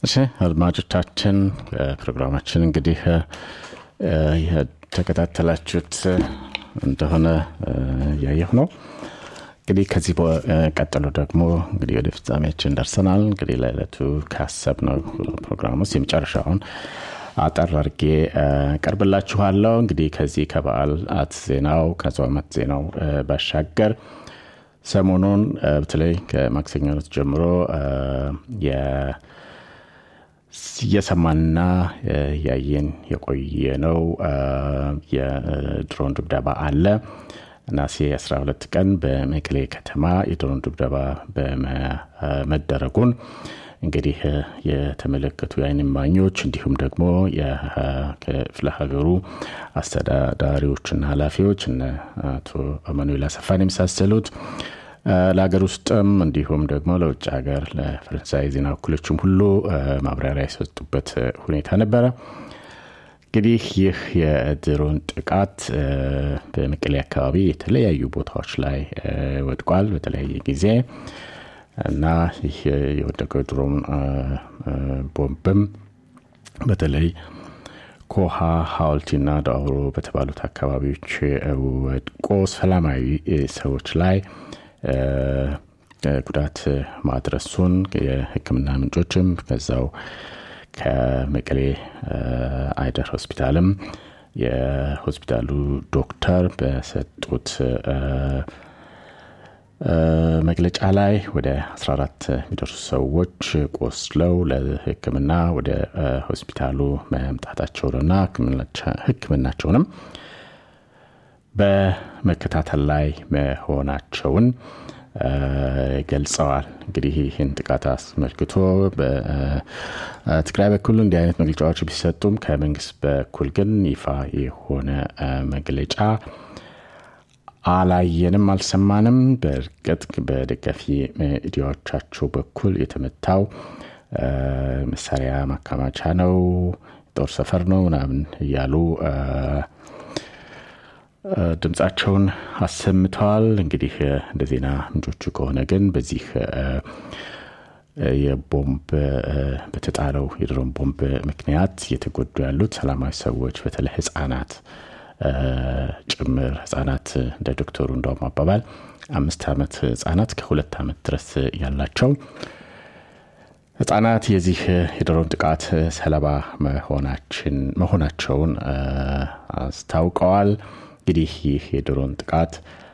እሺ አድማጮቻችን ፕሮግራማችን እንግዲህ የተከታተላችሁት እንደሆነ እያየሁ ነው እንግዲህ ከዚህ ቀጥሎ ደግሞ እንግዲህ ወደ ፍጻሜያችን ደርሰናል እንግዲህ ለዕለቱ ካሰብ ነው ፕሮግራም ውስጥ የመጨረሻውን አጠር አርጌ ቀርብላችኋለሁ እንግዲህ ከዚህ ከበዓላት ዜናው ከጾመት ዜናው ባሻገር ሰሞኑን በተለይ ከማክሰኞ ዕለት ጀምሮ እየሰማንና ያየን የቆየ ነው የድሮን ድብደባ አለ ናሴ 12 ቀን በመቀሌ ከተማ የድሮን ድብደባ በመደረጉን እንግዲህ የተመለከቱ የአይን ማኞች እንዲሁም ደግሞ የክፍለ ሀገሩ አስተዳዳሪዎችና ኃላፊዎች እነ አቶ አማኑኤል አሰፋን የመሳሰሉት ለሀገር ውስጥም እንዲሁም ደግሞ ለውጭ ሀገር ለፈረንሳይ ዜና እኩሎችም ሁሉ ማብራሪያ የሰጡበት ሁኔታ ነበረ እንግዲህ ይህ የድሮን ጥቃት በመቀሌ አካባቢ የተለያዩ ቦታዎች ላይ ወድቋል በተለያየ ጊዜ እና ይህ የወደቀው ድሮን ቦምብም በተለይ ኮሃ ሀውልቲና ዳውሮ በተባሉት አካባቢዎች ወድቆ ሰላማዊ ሰዎች ላይ ጉዳት ማድረሱን የህክምና ምንጮችም ከዛው ከመቀሌ አይደር ሆስፒታልም የሆስፒታሉ ዶክተር በሰጡት መግለጫ ላይ ወደ 14 የሚደርሱ ሰዎች ቆስለው ለህክምና ወደ ሆስፒታሉ መምጣታቸውንና ህክምናቸውንም በመከታተል ላይ መሆናቸውን ገልጸዋል እንግዲህ ይህን ጥቃት አስመልክቶ በትግራይ በኩል እንዲህ አይነት መግለጫዎች ቢሰጡም ከመንግስት በኩል ግን ይፋ የሆነ መግለጫ አላየንም አልሰማንም በእርግጥ በደጋፊ ሚዲያዎቻቸው በኩል የተመታው መሳሪያ ማከማቻ ነው ጦር ሰፈር ነው ምናምን እያሉ ድምፃቸውን አሰምተዋል እንግዲህ እንደ ዜና ምንጮቹ ከሆነ ግን በዚህ የቦምብ በተጣለው የድሮን ቦምብ ምክንያት እየተጎዱ ያሉት ሰላማዊ ሰዎች በተለይ ህጻናት ጭምር ህጻናት እንደ ዶክተሩ እንደውም አባባል አምስት ዓመት ህጻናት ከሁለት ዓመት ድረስ ያላቸው ህጻናት የዚህ የድሮን ጥቃት ሰለባ መሆናቸውን አስታውቀዋል እንግዲህ ይህ የድሮን ጥቃት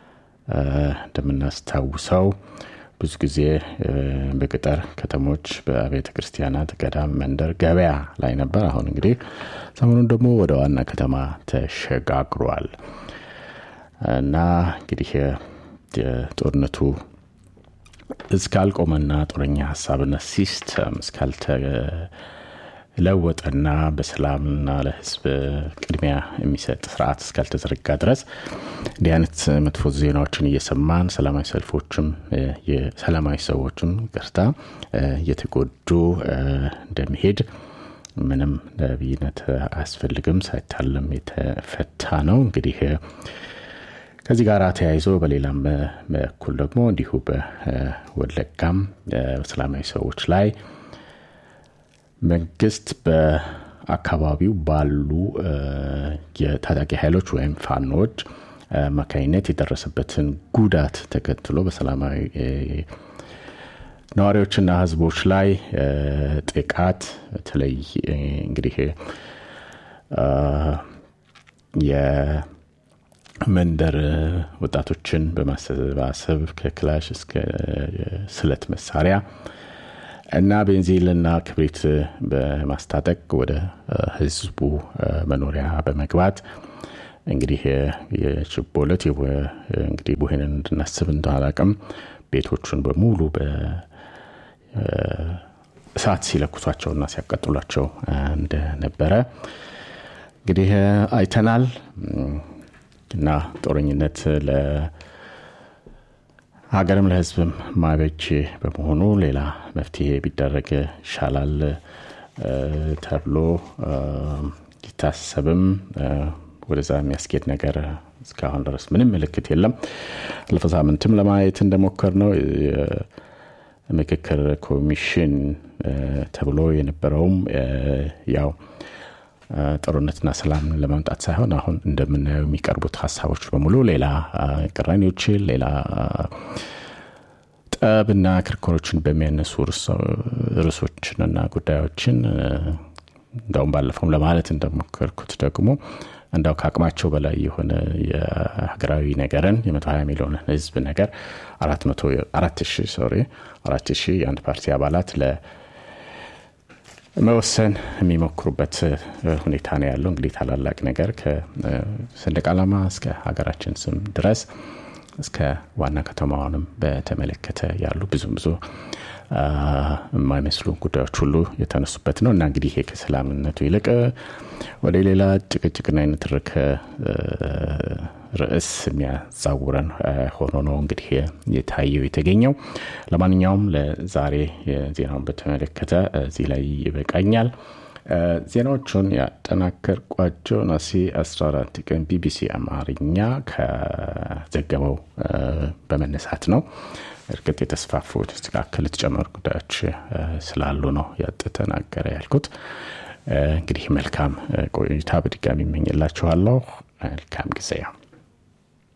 እንደምናስታውሰው ብዙ ጊዜ በገጠር ከተሞች በቤተ ክርስቲያናት ገዳም መንደር ገበያ ላይ ነበር አሁን እንግዲህ ሰሞኑን ደግሞ ወደ ዋና ከተማ ተሸጋግሯል እና እንግዲህ ጦርነቱ እስካልቆመና ጦረኛ ሀሳብነት ሲስተም እስካልተለወጠና በሰላምና ለህዝብ ቅድሚያ የሚሰጥ ስርዓት እስካልተዘረጋ ድረስ እንዲህ አይነት መጥፎ ዜናዎችን እየሰማን ሰላማዊ ሰልፎችም የሰላማዊ ሰዎችም ቅርታ እየተጎዱ እንደሚሄድ ምንም ለብይነት አያስፈልግም ሳይታለም የተፈታ ነው እንግዲህ ከዚህ ጋር ተያይዞ በሌላም በኩል ደግሞ እንዲሁ በወለጋም በሰላማዊ ሰዎች ላይ መንግስት በአካባቢው ባሉ የታጣቂ ኃይሎች ወይም ፋኖዎች አማካኝነት የደረሰበትን ጉዳት ተከትሎ በሰላማዊ ነዋሪዎችና ህዝቦች ላይ ጥቃት በተለይ እንግዲህ የመንደር ወጣቶችን በማሰባሰብ ከክላሽ እስከ ስለት መሳሪያ እና ቤንዚልና ክብሪት በማስታጠቅ ወደ ህዝቡ መኖሪያ በመግባት እንግዲህ የችቦ ዕለት እንግዲህ ቡሄንን እንድናስብ እንደአላቅም ቤቶቹን በሙሉ በእሳት ሲለኩሷቸውና ሲያቀጥሏቸው እንደነበረ እንግዲህ አይተናል እና ጦረኝነት ለሀገርም ለህዝብም ማበጅ በመሆኑ ሌላ መፍትሄ ቢደረግ ይሻላል ተብሎ ሊታሰብም ወደዛ የሚያስኬድ ነገር እስካሁን ድረስ ምንም ምልክት የለም አለፈ ሳምንትም ለማየት እንደሞከር ነው ምክክር ኮሚሽን ተብሎ የነበረውም ያው ጦርነትና ሰላም ለማምጣት ሳይሆን አሁን እንደምናየው የሚቀርቡት ሀሳቦች በሙሉ ሌላ ቅራኔዎችን ሌላ ጠብና ክርክሮችን በሚያነሱ ርዕሶችንና ጉዳዮችን እንደውም ባለፈውም ለማለት እንደሞከርኩት ደግሞ እንዳው ከአቅማቸው በላይ የሆነ የሀገራዊ ነገርን የመቶ ሀያ ሚሊዮን ህዝብ ነገር አራት ሺህ ሶሪ አራት ሺህ የአንድ ፓርቲ አባላት ለመወሰን የሚሞክሩበት ሁኔታ ነው ያለው። እንግዲህ ታላላቅ ነገር ከሰንደቅ ዓላማ እስከ ሀገራችን ስም ድረስ እስከ ዋና ከተማዋንም በተመለከተ ያሉ ብዙ ብዙ የማይመስሉ ጉዳዮች ሁሉ የተነሱበት ነው እና እንግዲህ ይሄ ከሰላምነቱ ይልቅ ወደ ሌላ ጭቅጭቅና የንትርክ ርዕስ የሚያዛውረን ሆኖ ነው እንግዲህ የታየው የተገኘው። ለማንኛውም ለዛሬ ዜናውን በተመለከተ እዚህ ላይ ይበቃኛል። ዜናዎቹን ያጠናከርኳቸው ነሐሴ 14 ቀን ቢቢሲ አማርኛ ከዘገበው በመነሳት ነው። እርግጥ የተስፋፉ የተስተካከሉ የተጨመሩ ጉዳዮች ስላሉ ነው ያጠናቀረ ያልኩት። እንግዲህ መልካም ቆይታ በድጋሚ ይመኝላችኋለሁ። መልካም ጊዜ